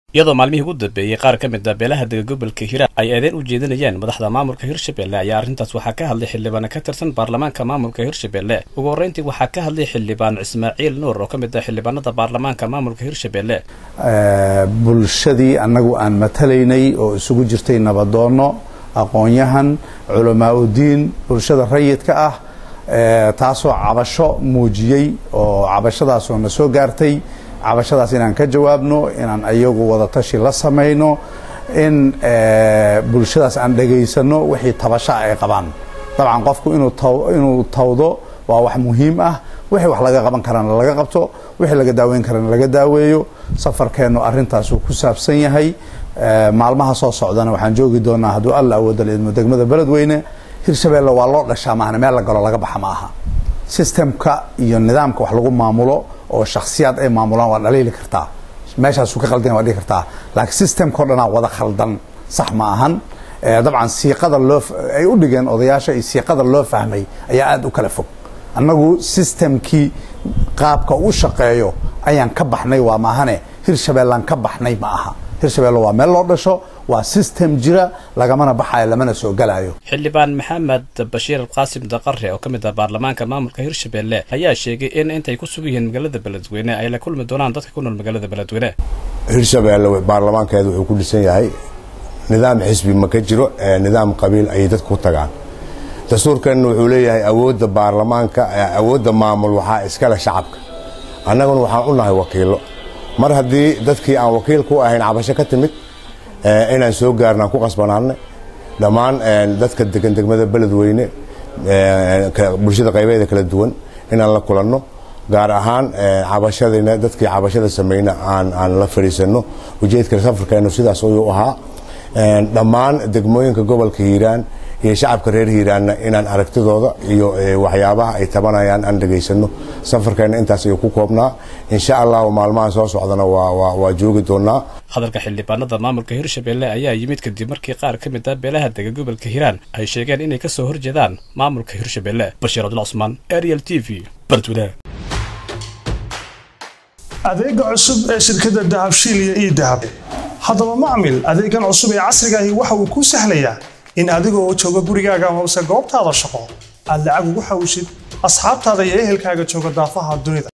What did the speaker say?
iyadoo maalmihii ugu dambeeyey qaar ka mid a beelaha dega gobolka hiiraan ay eedeyn u jeedinayeen madaxda maamulka hirshabelle ayaa arrintaas waxaa ka hadlay xildhibaano ka tirsan baarlamaanka maamulka hirshabelle ugu horreyntii waxaa ka hadlay xildhibaan ismaaciil nuur oo ka mid ah xildhibaanada baarlamaanka maamulka hirshabelle bulshadii annagu aan matalaynay oo isugu jirtay nabadoonno aqoon-yahan culamaa udiin bulshada rayidka ah taasoo cabasho muujiyey oo cabashadaasoo na soo gaartay cabashadaas inaan ka jawaabno inaan ayagu wadatashi la samayno in bulshadaas aan dhegaysano wixii tabasha ay qabaan dabcan qofku inuu tawdo waa wax muhiim ah wixii wax laga qaban karana laga qabto wixii laga daaweyn karana laga daaweeyo safarkeennu arrintaasuu ku saabsan yahay maalmaha soo socdana waxaan joogi doonaa hadduu alla awooda laidmo degmada beledweyne hirshabeelle waa loo dhashaa maahna meel la galo laga baxa ma aha sistemka iyo nidaamka wax lagu maamulo oo shaksiyaad ay maamulaan waa dhaliili kartaa meeshaasu ka qaldan waa dhigi kartaa laakiin systemka o dhanaa wada khaldan sax ma ahan dabcan siiqada loo ay u dhigeen odayaasha iyo siiqada loo fahmay ayaa aada u kala fog annagu sistemkii qaabka u shaqeeyo ayaan ka baxnay waa maahane hirshabeellaan ka baxnay ma aha hirshabelle waa meel loo dhasho waa system jira lagamana baxayo lamana soo galayo xildhibaan maxamed bashiir qaasim daqare oo ka mid ah baarlamaanka maamulka hirshabelle ayaa sheegay in intay ku sugan yihiin magaalada beledweyne ay la kulmi doonaan dadka ku nool magaalada beledweyne hirshabelle baarlamaankeeda wuxuu ku dhisan yahay nidaam xisbi ma ka jiro nidaam qabiil ayay dadku ku tagaan dastuurkeenna wuxuu leeyahay awoodda baarlamaanka awoodda maamul waxaa iskale shacabka annaguna waxaan u nahay wakiilo mar haddii dadkii aan wakiil ku ahayn cabasho ka timid inaan soo gaarna aan ku qasbanaanay dhammaan dadka degan degmada beledweyne bulshada qaybeeda kala duwan inaan la kulanno gaar ahaan cabashadina dadkii cabashada sameyna aan la fadhiisano ujeedka safarkeenu sidaas ayuu ahaa dhammaan degmooyinka gobolka hiiraan iyo shacabka reer hiiraanna inaan aragtidooda iyo waxyaabaha ay tabanayaan aan dhegaysano safarkeena intaas ayuu ku koobnaa insha allahu maalmahan soo socdana waa joogi doonaa hadalka xildhibaanada maamulka hirshabelle ayaa yimid kadib markii qaar ka mid ah beelaha dega gobolka hiiraan ay sheegeen inay kasoo horjeedaan maamulka hirshabelle bashiir abdul cusmaan ariel t v bardwile adeega cusub ee shirkadda dahabshiil iyo ii dahab haddaba macmil adeegan cusub ee casrigaahi waxa uu kuu sahlayaa in adigoo jooga gurigaaga hoose goobtaada shaqo aad lacag ugu xawishid asxaabtaada iyo ehelkaaga jooga daafaha dunida